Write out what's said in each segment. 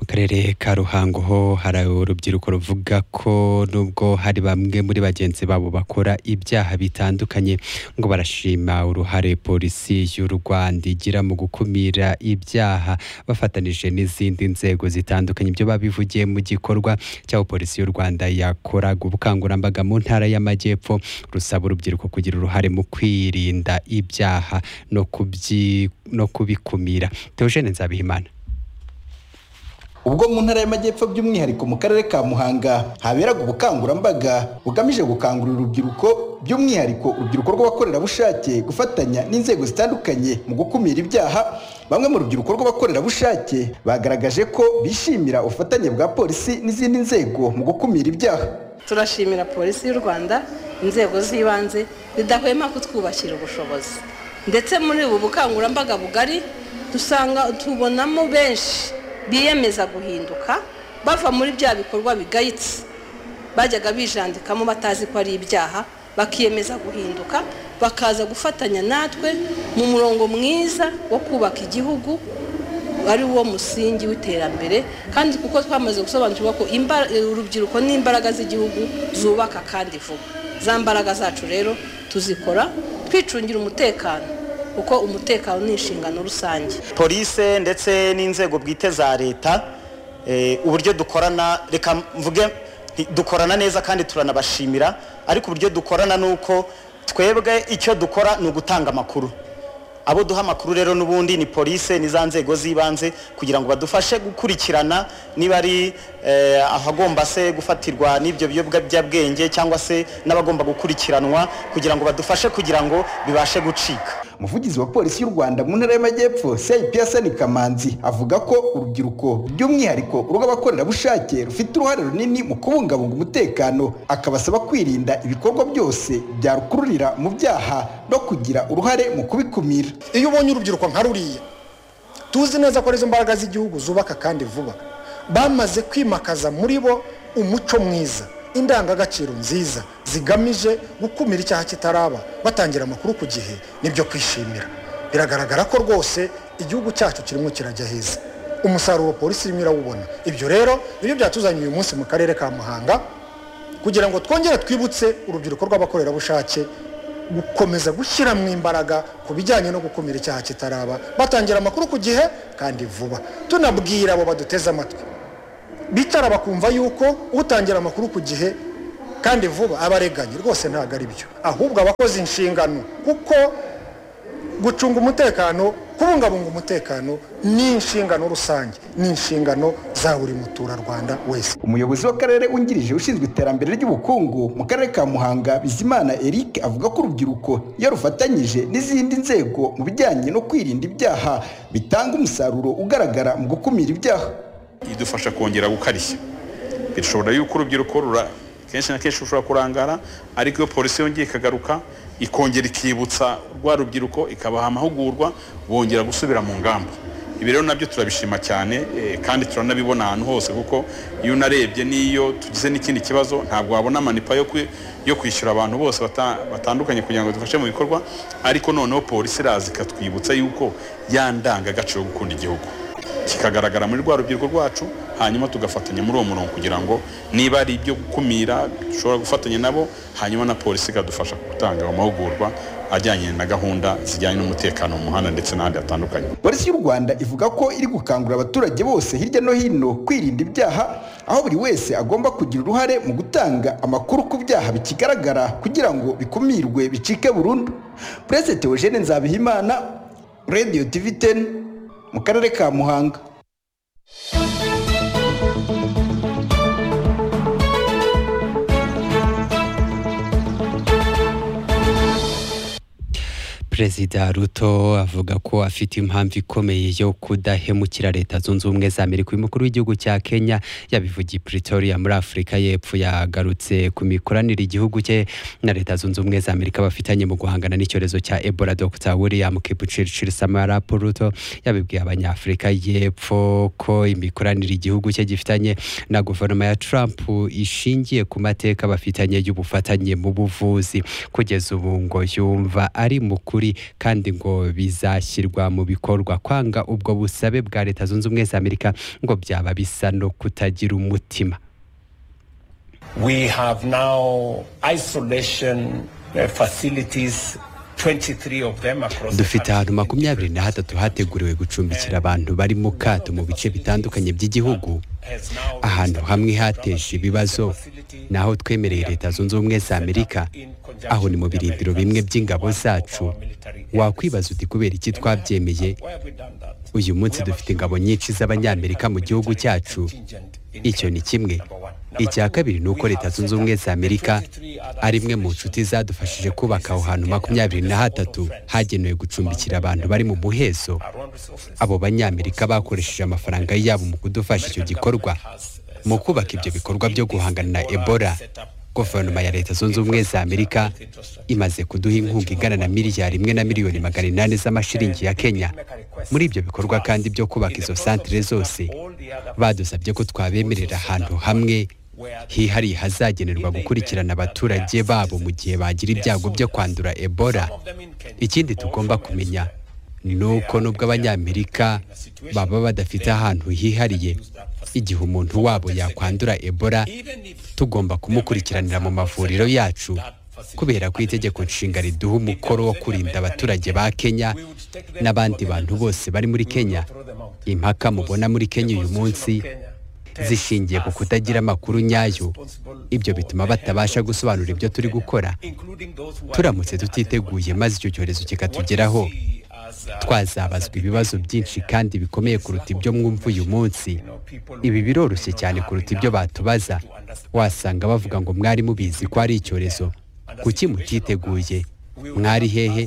karere ka ruhango ho hari urubyiruko ruvuga ko nubwo hari bamwe muri bagenzi babo bakora ibyaha bitandukanye ngo barashima uruhare polisi y'u rwanda igira mu gukumira ibyaha bafatanije n'izindi nzego zitandukanye ibyo babivugiye mu gikorwa cy'aho polisi y'u rwanda yakoraga ubukangurambaga mu ntara y'amajyepfo rusaba urubyiruko kugira uruhare mu kwirinda ibyaha no kubyi no kubikumira Theogene Nzabihimana ubwo mu ntara y'amajyepfo by'umwihariko mu karere ka muhanga haberaga ubukangurambaga bugamije gukangurira urubyiruko by'umwihariko urubyiruko rw'abakorerabushake gufatanya n'inzego zitandukanye mu gukumira ibyaha bamwe mu rubyiruko rw'abakorerabushake bagaragaje ko bishimira ubufatanye bwa polisi n'izindi nzego mu gukumira ibyaha turashimira polisi y'u rwanda inzego z'ibanze zidahwema kutwubakira ubushobozi ndetse muri ubu bukangurambaga bugari dusanga tubonamo benshi biyemeza guhinduka bava muri bya bikorwa bigayitse bajyaga bijandikamo batazi ko ari ibyaha bakiyemeza guhinduka bakaza gufatanya natwe mu murongo mwiza wo kubaka igihugu ari wo musingi w'iterambere kandi kuko twamaze gusobanukirwa ko urubyiruko n'imbaraga z'igihugu zubaka kandi vuba za mbaraga zacu rero tuzikora twicungira umutekano kuko umutekano ni inshingano rusange polise ndetse n'inzego bwite za leta uburyo dukorana reka mvuge dukorana neza kandi turanabashimira ariko uburyo dukorana ni uko twebwe icyo dukora ni ugutanga amakuru abo duha amakuru rero n'ubundi ni polise ni za nzego z'ibanze kugira ngo badufashe gukurikirana niba ari ahagomba se gufatirwa n'ibyo biyobyabwenge cyangwa se n'abagomba gukurikiranwa kugira ngo badufashe kugira ngo bibashe gucika umuvugizi wa polisi y'u rwanda mu ntara y'amajyepfo seyipiyasani kamanzi avuga ko urubyiruko by'umwihariko urw'abakorerabushake rufite uruhare runini mu kubungabunga umutekano akabasaba kwirinda ibikorwa byose byarukururira mu byaha no kugira uruhare mu kubikumira iyo ubonye urubyiruko nka ruriya tuzi neza ko arizo mbaraga z'igihugu zubaka kandi vuba bamaze kwimakaza muri bo umuco mwiza indangagaciro nziza zigamije gukumira icyaha kitaraba batangira amakuru ku gihe nibyo kwishimira biragaragara ko rwose igihugu cyacu kirimo kirajya heza umusaruro polisi irimo irawubona ibyo rero nibyo byatuzanye uyu munsi mu karere ka muhanga kugira ngo twongere twibutse urubyiruko rw'abakorerabushake gukomeza gushyiramo imbaraga ku bijyanye no gukumira icyaha kitaraba batangira amakuru ku gihe kandi vuba tunabwira abo baduteze amatwi bicara bakumva yuko utangira amakuru ku gihe kandi vuba abareganye rwose ntabwo ari byo ahubwo abakoze inshingano kuko gucunga umutekano kubungabunga umutekano ni inshingano rusange ni inshingano za buri muturarwanda wese umuyobozi w'akarere wungirije ushinzwe iterambere ry'ubukungu mu karere ka muhanga bizimana eric avuga ko urubyiruko iyo rufatanyije n'izindi nzego mu bijyanye no kwirinda ibyaha bitanga umusaruro ugaragara mu gukumira ibyaha idufasha kongera gukarishya bishobora yuko urubyiruko kenshi na kenshi rushobora kurangara ariko iyo polisi yongeye ikagaruka ikongera ikibutsa rwa rubyiruko ikabaha amahugurwa bongera gusubira mu ngamba ibi rero nabyo turabishima cyane kandi turanabibona ahantu hose kuko iyo unarebye n'iyo tugize n'ikindi kibazo ntabwo wabona amanipa yo kwishyura abantu bose batandukanye kugira ngo dufashe mu bikorwa ariko noneho polisi iraza ikatwibutsa yuko yandangagaciro yo gukunda igihugu kikagaragara muri rwa rubyiruko rwacu hanyuma tugafatanya muri uwo murongo kugira ngo niba ari ibyo gukumira dushobora gufatanya nabo hanyuma na polisi ikadufasha gutanga amahugurwa ajyanye na gahunda zijyanye n'umutekano mu muhanda ndetse n'ahandi hatandukanye polisi y'u rwanda ivuga ko iri gukangurira abaturage bose hirya no hino kwirinda ibyaha aho buri wese agomba kugira uruhare mu gutanga amakuru ku byaha bikigaragara kugira ngo bikumirwe bicike burundu perezida Eugene nzabihimana radiyo tivi teni mu karere ka muhanga perezida ruto avuga ko afite impamvu ikomeye yo kudahemukira leta zunze ubumwe za amerika uyu mukuru w'igihugu cya kenya yabivugiye pretoria muri afurika y'epfo yagarutse ku mikoranire igihugu cye na leta zunze ubumwe za amerika bafitanye mu guhangana n'icyorezo cya ebola dr william kibuciriciri samarapo ruto yabibwiye abanyafurika y'epfo ko imikoranire igihugu cye gifitanye na guverinoma ya trump ishingiye ku mateka bafitanye y'ubufatanye mu buvuzi kugeza ubu ngo yumva ari mukuri by'ukuri kandi ngo bizashyirwa mu bikorwa kwanga ubwo busabe bwa leta zunze ubumwe za amerika ngo byaba bisa no kutagira umutima We have now isolation uh, facilities, 23 of them across dufite the ahantu country. makumyabiri na hatatu hateguriwe gucumbikira abantu bari mu kato mu bice bitandukanye by'igihugu ahantu hamwe hateje ibibazo naho twemereye leta zunze ubumwe za amerika aho ni mu birindiro bimwe by'ingabo zacu wakwibaza uti kubera iki twabyemeye Why have we done that? uyu munsi dufite ingabo nyinshi z'abanyamerika mu gihugu cyacu icyo ni kimwe icya kabiri ni uko leta zunze ubumwe za amerika ari imwe mu nshuti zadufashije kubaka aho hantu makumyabiri na hatatu hagenewe gucumbikira abantu bari mu muhezo abo banyamerika bakoresheje amafaranga yabo mu kudufasha icyo gikorwa mu kubaka ibyo bikorwa byo guhangana na ebola guverinoma ya leta zunze ubumwe za amerika imaze kuduha inkunga ingana na miliyari imwe na miliyoni magana inani z'amashiringi ya kenya muri ibyo bikorwa kandi byo kubaka izo santire zose badusabye ko twabemerera ahantu hamwe hihariye hazagenerwa gukurikirana abaturage babo mu gihe bagira ibyago byo kwandura ebola ikindi tugomba kumenya ni uko nubwo abanyamerika baba badafite ahantu hihariye igihe umuntu wabo yakwandura ebola tugomba kumukurikiranira mu mavuriro yacu kubera ko itegeko nshinga riduha umukoro wo kurinda abaturage ba kenya n'abandi bantu bose bari muri kenya impaka mubona muri kenya uyu munsi zishingiye ku kutagira amakuru nyayo ibyo bituma batabasha gusobanura ibyo turi gukora turamutse tutiteguye maze icyo cyorezo kikatugeraho twazabazwa ibibazo byinshi kandi bikomeye kuruta ibyo mwumva uyu munsi ibi biroroshye cyane kuruta ibyo batubaza wasanga bavuga ngo mwari mubizi ko ari icyorezo kuki mutiteguye mwari hehe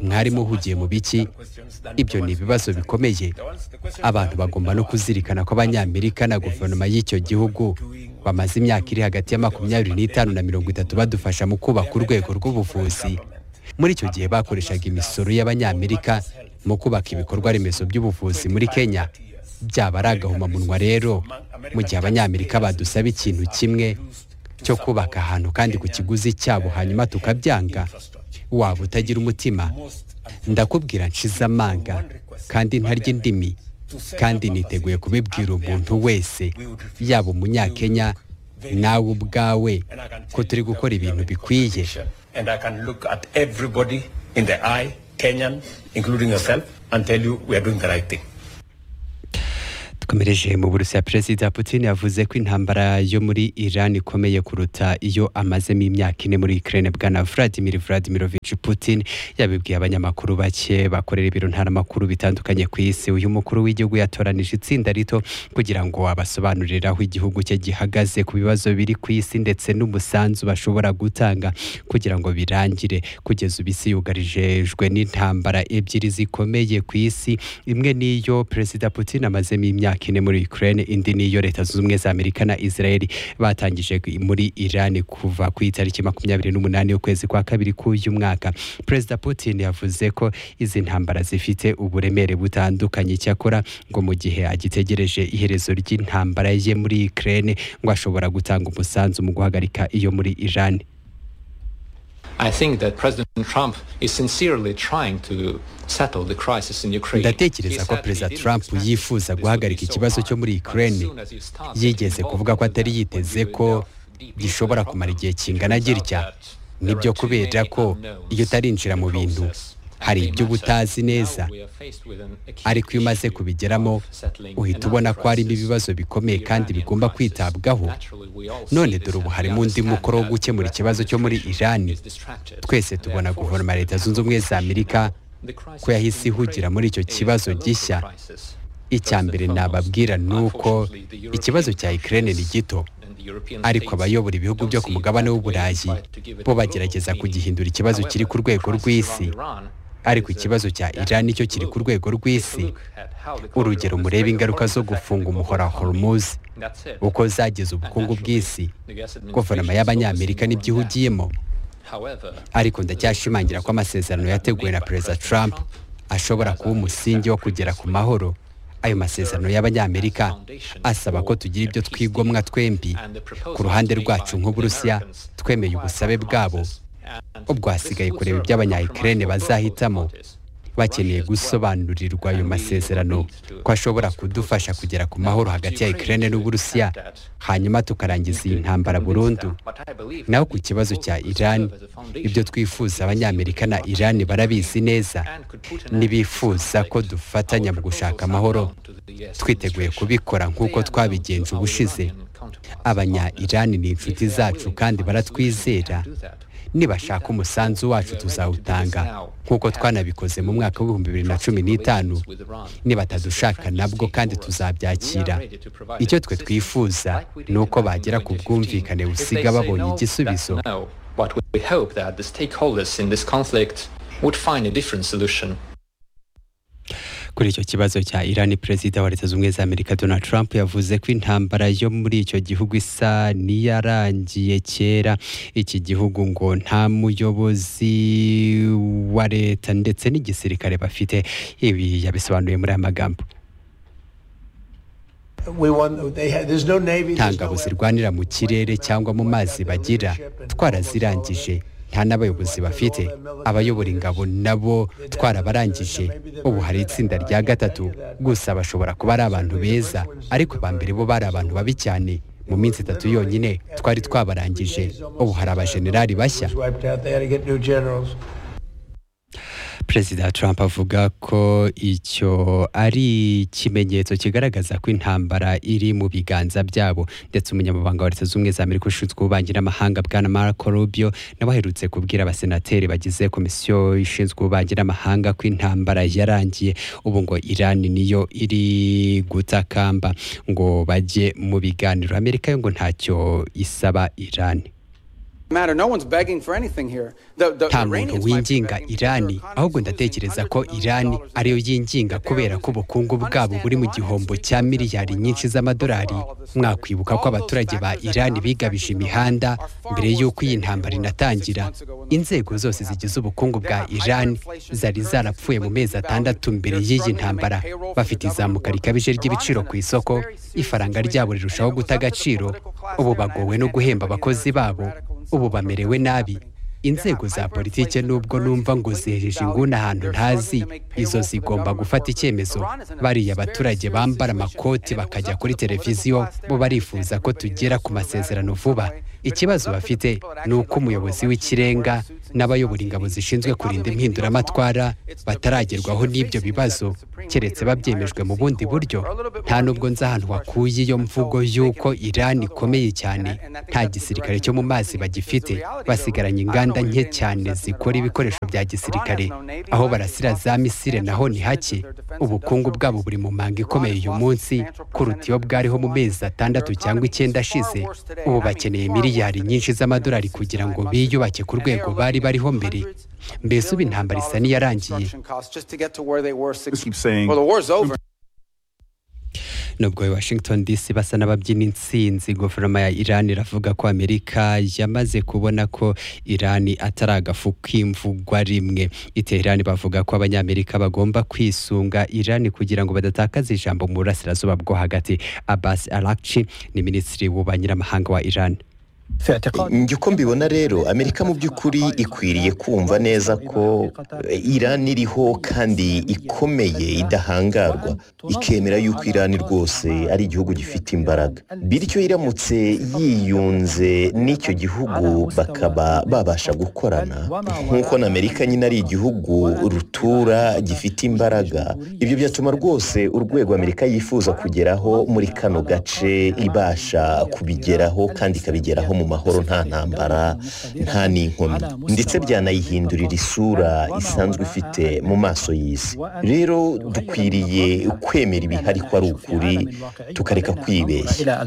mwari muhugiye mu biki ibyo ni ibibazo bikomeye abantu bagomba no kuzirikana ko abanyamerika na guverinoma y'icyo gihugu bamaze imyaka iri hagati ya makumyabiri n'itanu na mirongo itatu badufasha mu kubaka urwego rw'ubuvuzi muri icyo gihe bakoreshaga imisoro y'abanyamerika mu kubaka ibikorwa remezo by'ubuvuzi muri kenya byaba ari agahomamunwa rero mu gihe abanyamerika badusaba ikintu kimwe cyo kubaka ahantu kandi ku kiguzi cyabo hanyuma tukabyanga waba utagira umutima ndakubwira nshize amanga kandi ntarya indimi kandi niteguye kubibwira umuntu wese yaba umunyakenya nawe ubwawe ko turi gukora ibintu bikwiye And I can look at everybody in the eye, Kenyan, including yourself, and tell you we are doing the right thing. dukomereje mu burusiya perezida putin yavuze ko intambara yo muri iran ikomeye kuruta iyo amazemo imyaka ine muri ukraine bwana vladimir vladimirovich putin yabibwiye abanyamakuru bake bakorera ibiro ntaramakuru bitandukanye ku isi uyu mukuru w'igihugu yatoranije itsinda rito kugira ngo abasobanurire aho igihugu cye gihagaze ku bibazo biri ku isi ndetse n'umusanzu bashobora gutanga kugira ngo birangire kugeza ubu isi yugarijejwe n'intambara ebyiri zikomeye ku isi imwe niyo perezida putin amazemo imyaka ine muri ukraine indi niyo leta zunze ubumwe za amerika na israel batangije muri iran kuva ku itariki makumyabiri n'umunani y'ukwezi kwa kabiri k'uyu mwaka perezida putin yavuze ko izi ntambara zifite uburemere butandukanye cyakora ngo mu gihe agitegereje iherezo ry'intambara ye muri ukraine ngo ashobora gutanga umusanzu mu guhagarika iyo muri iran I think that President Trump is sincerely trying to settle the crisis in Ukraine. ndatekereza ko perezida trump yifuza guhagarika ikibazo cyo muri ukraine yigeze kuvuga ko atari yiteze ko gishobora kumara igihe kingana gitya nibyo kubera ko iyo utarinjira mu bintu hari ibyo uba utazi neza ariko iyo umaze kubigeramo uhita ubona ko harimo ibibazo bikomeye kandi bigomba kwitabwaho none dore ubu harimo undi mukoro wo gukemura ikibazo cyo muri irani twese tubona guverinoma ya leta zunze ubumwe za amerika ko yahise ihugira muri icyo kibazo gishya icya mbere nababwira ni uko ikibazo cya Ukraine ni gito ariko abayobora ibihugu byo ku mugabane w'uburayi bo bagerageza kugihindura ikibazo kiri ku rwego rw'isi ariko ikibazo cya Iran nicyo kiri ku rwego rw'isi urugero murebe ingaruka zo gufunga umuhora wa Hormuz uko zageze ubukungu bw'isi guverinoma y'abanyamerika n'ibyo ihugiyemo ariko ndacyashimangira ko amasezerano yateguwe na perezida trump ashobora kuba umusingi wo kugera ku mahoro ayo masezerano y'abanyamerika asaba ko tugira ibyo twigomwa twembi ku ruhande rwacu nk'uburusiya twemeye ubusabe bwabo ubwo hasigaye kureba ibyo abanyayikirene bazahitamo bakeneye gusobanurirwa ayo masezerano ko ashobora kudufasha kugera ku mahoro hagati ya ikirere n'uburusiya hanyuma tukarangiza iyi ntambara burundu naho ku kibazo cya iran ibyo twifuza abanyamerika na iran barabizi neza ntibifuza ko dufatanya mu gushaka amahoro twiteguye kubikora nk'uko twabigenje ubushize abanya iran ni inshuti zacu kandi baratwizera nibashaka umusanzu wacu tuzawutanga nk'uko twanabikoze mu mwaka w'ibihumbi bibiri na cumi n'itanu nibatadushaka nabwo kandi tuzabyakira icyo twe twifuza ni uko bagera ku bwumvikane busiga babonye igisubizo But we hope that the stakeholders in this conflict would find a different solution. kuri icyo kibazo cya Iran perezida wa leta zunze ubumwe za Amerika Donald Trump yavuze ko intambara yo muri icyo gihugu isa n'iyarangiye kera iki gihugu ngo nta muyobozi wa leta ndetse n'igisirikare bafite ibi yabisobanuye muri aya magambo We won, they had, there's no navy, nta there's no ngabo air zirwanira mu kirere cyangwa mu mazi bagira twarazirangije nta n'abayobozi bafite abayobora ingabo nabo twarabarangije ubu hari itsinda rya gatatu gusa bashobora kuba ari abantu beza ariko ba mbere bo bari abantu babi cyane mu minsi itatu yonyine twari twabarangije ubu hari abajenerali bashya was wiped out. They had to get new generals. perezida trump avuga ko icyo ari ikimenyetso kigaragaza ko intambara iri mu biganza byabo ndetse umunyamabanga wa leta zunze ubumwe za amerika ushinzwe ububanyi n'amahanga bwana marco rubio nawe aherutse kubwira abasenateri bagize komisiyo ishinzwe ububanyi n'amahanga ko intambara yarangiye ubu ngo iran niyo iri gutakamba ngo bajye mu biganiro amerika yo ngo ntacyo isaba iran matter. No one's begging for anything here. The, the nta muntu Iranians might be winginga begging, but irani their economy ahubwo is losing ndatekereza hundreds ko of millions irani of dollars ariyo a year. yinginga kubera ko ubukungu bwabo buri mu gihombo cya miliyari nyinshi z'amadolari mwakwibuka ko abaturage ba irani bigabije imihanda mbere y'uko iyi ntambara inatangira inzego zose zigize ubukungu bwa irani zari zarapfuye mu mezi atandatu mbere y'iyi ntambara bafite izamuka rikabije ry'ibiciro ku isoko ifaranga ryabo rirushaho guta agaciro ubu bagowe no guhemba abakozi babo ubu bamerewe nabi inzego za politike nubwo numva ngo zihejeje inguni ahantu ntazi izo zigomba gufata icyemezo bariya abaturage bambara amakoti bakajya kuri televiziyo bo barifuza ko tugera ku masezerano vuba ikibazo bafite ni uko umuyobozi w'ikirenga n'abayobora ingabo zishinzwe kurinda impinduramatwara bataragerwaho n'ibyo bibazo keretse babyemejwe mu bundi buryo nta nubwo nzi ahantu wakuye iyo mvugo y'uko irani ikomeye cyane nta gisirikare cyo mu mazi bagifite basigaranye inganda nke cyane zikora ibikoresho bya gisirikare aho barasira za misire naho ni hake ubukungu bwabo buri mu manga ikomeye uyu munsi kuruta iyo bwariho mu mezi atandatu cyangwa icyenda ashize ubu bakeneye miliyari nyinshi z'amadolari kugira ngo biyubake ku rwego bari bariho mbere mbese ubu intambara isa n'iyarangiye Construction costs just to get to where they were six keep saying Well, the war's over. nubwo i washington dc basa n'ababyina insinzi guverinoma ya iran iravuga ko amerika yamaze kubona ko iran atari agafu k'imvugwa rimwe iterani bavuga ko abanyamerika bagomba kwisunga iran kugira ngo badatakaza ijambo mu burasirazuba bwo hagati abbas arakci ni minisitiri w'ububanyi n'amahanga wa iran njye uko mbibona rero amerika mu by'ukuri ikwiriye kumva neza ko irani iriho kandi ikomeye idahangarwa ikemera yuko irani rwose ari igihugu gifite imbaraga bityo iramutse yiyunze n'icyo gihugu bakaba babasha gukorana nk'uko na amerika nyine ari igihugu rutura gifite imbaraga ibyo byatuma rwose urwego amerika yifuza kugeraho muri kano gace ibasha kubigeraho kandi ikabigeraho mu mahoro nta ntambara nta n'inkomyi ndetse byanayihindurira isura isanzwe ifite mu maso y'isi rero dukwiriye kwemera ibihari ko ari ukuri tukareka kwibeshya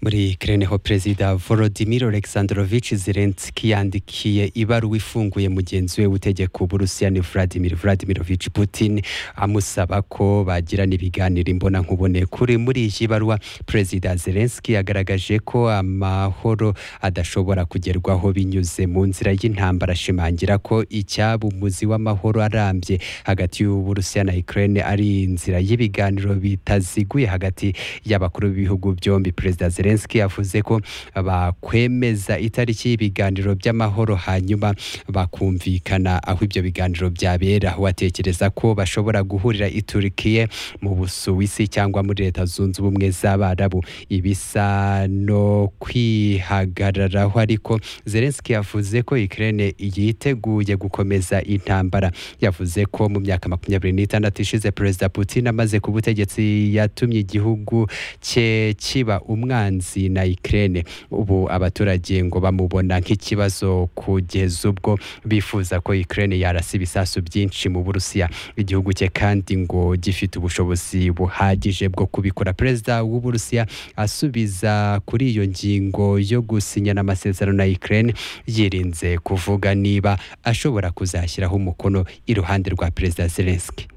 muri Ukraine ho perezida Volodymyr Alexandrovich Zelensky yandikiye ibaruwa ifunguye mugenzi we w'utegeka uburusiya ni Vladimir Vladimirovich Putin amusaba ko bagirana ibiganiro imbona nkubone kuri muri iyi baruwa perezida Zelensky yagaragaje ko amahoro adashobora kugerwaho binyuze mu nzira y'intambara ashimangira ko icyaba umuzi w'amahoro arambye hagati y'uburusiya na Ukraine ari inzira y'ibiganiro bitaziguye hagati y'abakuru b'ibihugu byombi perezida Zelensky Zelensky yavuze ko bakwemeza itariki y'ibiganiro by'amahoro hanyuma bakumvikana aho ibyo biganiro byabera watekereza ko bashobora guhurira i Turkiye mu Busuwisi cyangwa muri Leta Zunze Ubumwe z'Abarabu ibisa no kwihagararaho ariko Zelensky yavuze ko Ukraine yiteguye gukomeza intambara yavuze ko mu myaka makumyabiri n'itandatu ishize Perezida Putin amaze ku butegetsi yatumye igihugu cye kiba umwanzi na Ukraine ubu abaturage ngo bamubona nk'ikibazo kugeza ubwo bifuza ko Ukraine yarasa ibisasu byinshi mu Burusiya igihugu cye kandi ngo gifite ubushobozi buhagije bwo kubikora Perezida w'Uburusiya asubiza kuri iyo ngingo yo gusinyana amasezerano na Ukraine yirinze kuvuga niba ashobora kuzashyiraho umukono iruhande rwa Perezida Zelensky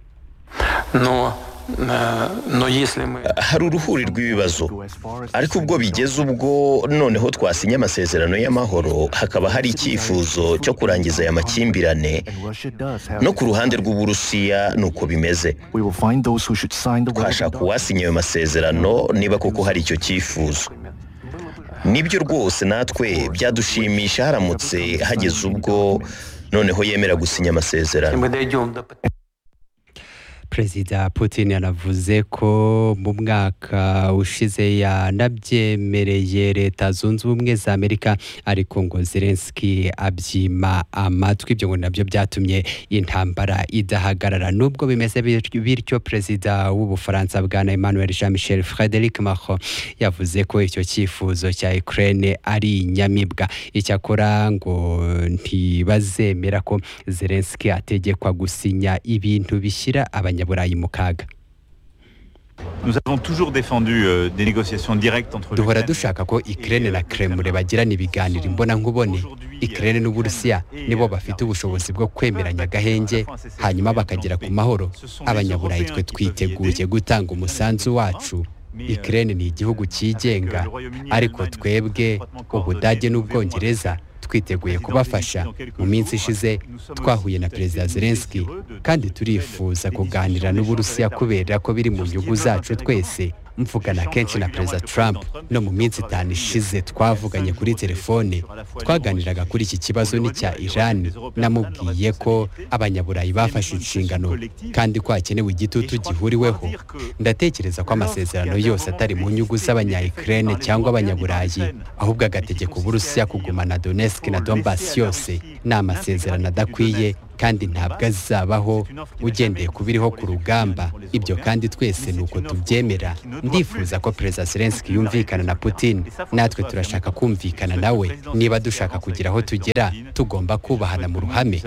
Но hari uruhuri rw'ibibazo ariko ubwo bigeze ubwo noneho twasinye amasezerano y'amahoro hakaba hari icyifuzo cyo kurangiza aya makimbirane no ku ruhande rw'uburusiya ni uko bimeze twashaka uwasinye ayo masezerano niba koko hari icyo cyifuzo nibyo rwose natwe byadushimisha haramutse hageze ubwo noneho yemera gusinya amasezerano perezida putin yanavuze ko mu mwaka ushize yanabyemereye leta zunze ubumwe za amerika ariko ngo zelensky abyima amatwi ibyo ngo nabyo byatumye intambara idahagarara nubwo bimeze bityo perezida w'ubufaransa bwana emmanuel jean michel frederic macron yavuze ko icyo cyifuzo cya ukraine ari inyamibwa icyakora ngo ntibazemera ko zelensky ategekwa gusinya ibintu bishyira abanya duhora dushaka ko ikirere na kremure bagirana ibiganiro imbona nkubone ikirere n'uburusiya nibo bafite ubushobozi bwo kwemeranya agahenge hanyuma bakagera ku mahoro abanyaburayi twe twiteguye gutanga umusanzu wacu ikirere ni igihugu cyigenga ariko twebwe ubudage n'ubwongereza twiteguye kubafasha mu minsi ishize twahuye na perezida zelensky kandi turifuza kuganira n'uburusiya kubera ko biri mu nyungu zacu twese mvugana kenshi na perezida trump no mu minsi itanu ishize twavuganye kuri telefone twaganiraga kuri iki kibazo n'icya iran namubwiye ko abanyaburayi bafashe inshingano kandi ko hakenewe igitutu gihuriweho ndatekereza ko amasezerano yose atari mu nyungu z'abanya ukraine cyangwa abanyaburayi ahubwo agategeka uburusiya kugumana donetsk na donbass yose ni amasezerano adakwiye kandi ntabwo azabaho ugendeye ku biriho ku rugamba ibyo kandi twese ni uko tubyemera ndifuza ko perezida zelensky yumvikana na putin natwe turashaka kumvikana nawe niba dushaka kugira aho tugera tugomba kubahana mu ruhame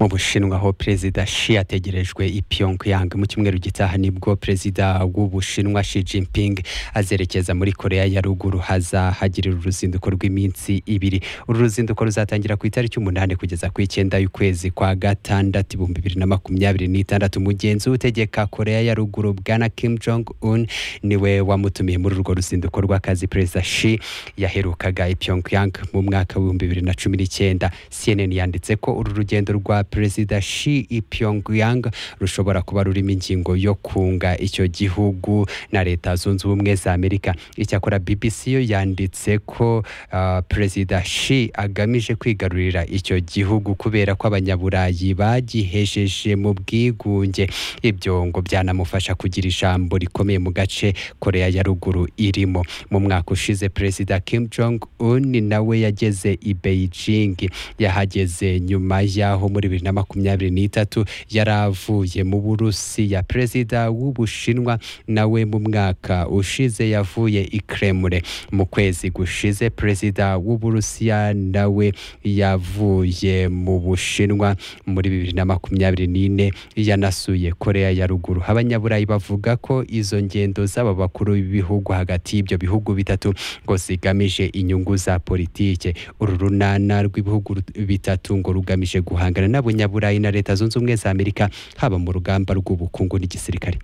mu bushinwa aho perezida shi ategerejwe i pyongyang mu cyumweru gitaha nibwo perezida w'ubushinwa shi jinping azerekeza muri korea ya ruguru hazahagirira uruzinduko rw'iminsi ibiri uru ruzinduko ruzatangira ku itariki umunani kugeza ku icyenda y'ukwezi kwa gatandatu ibihumbi bibiri na makumyabiri n'itandatu mugenzi utegeka korea ya ruguru bwana kim jong un niwe wamutumiye muri urwo ruzinduko rw'akazi perezida shi yaherukaga i pyongyang mu mwaka w'ibihumbi bibiri na cumi n'icyenda cnn yanditse ko uru rugendo rwa perezida shi i pyongyang rushobora kuba rurimo ingingo yo kunga icyo gihugu na leta zunze ubumwe za amerika icyakora bbc yo yanditse ko uh, perezida shi agamije kwigarurira icyo gihugu kubera ko abanyaburayi bagihejeje mu bwigunge ibyo ngo byanamufasha kugira ijambo rikomeye mu gace korea ya ruguru irimo mu mwaka ushize perezida kim jong un nawe yageze i beijing yahageze nyuma y'aho muri bibiri na makumyabiri n'itatu yari avuye mu burusiya perezida w'ubushinwa nawe mu mwaka ushize yavuye i kremure mu kwezi gushize perezida w'uburusiya nawe yavuye mu bushinwa muri bibiri na makumyabiri n'ine yanasuye korea ya ruguru abanyaburayi bavuga ko izo ngendo z'aba bakuru b'ibihugu hagati y'ibyo bihugu bitatu ngo zigamije inyungu za politike uru runana rw'ibihugu bitatu ngo rugamije guhangana n'abanyaburayi na leta zunze ubumwe za amerika haba mu rugamba rw'ubukungu n'igisirikare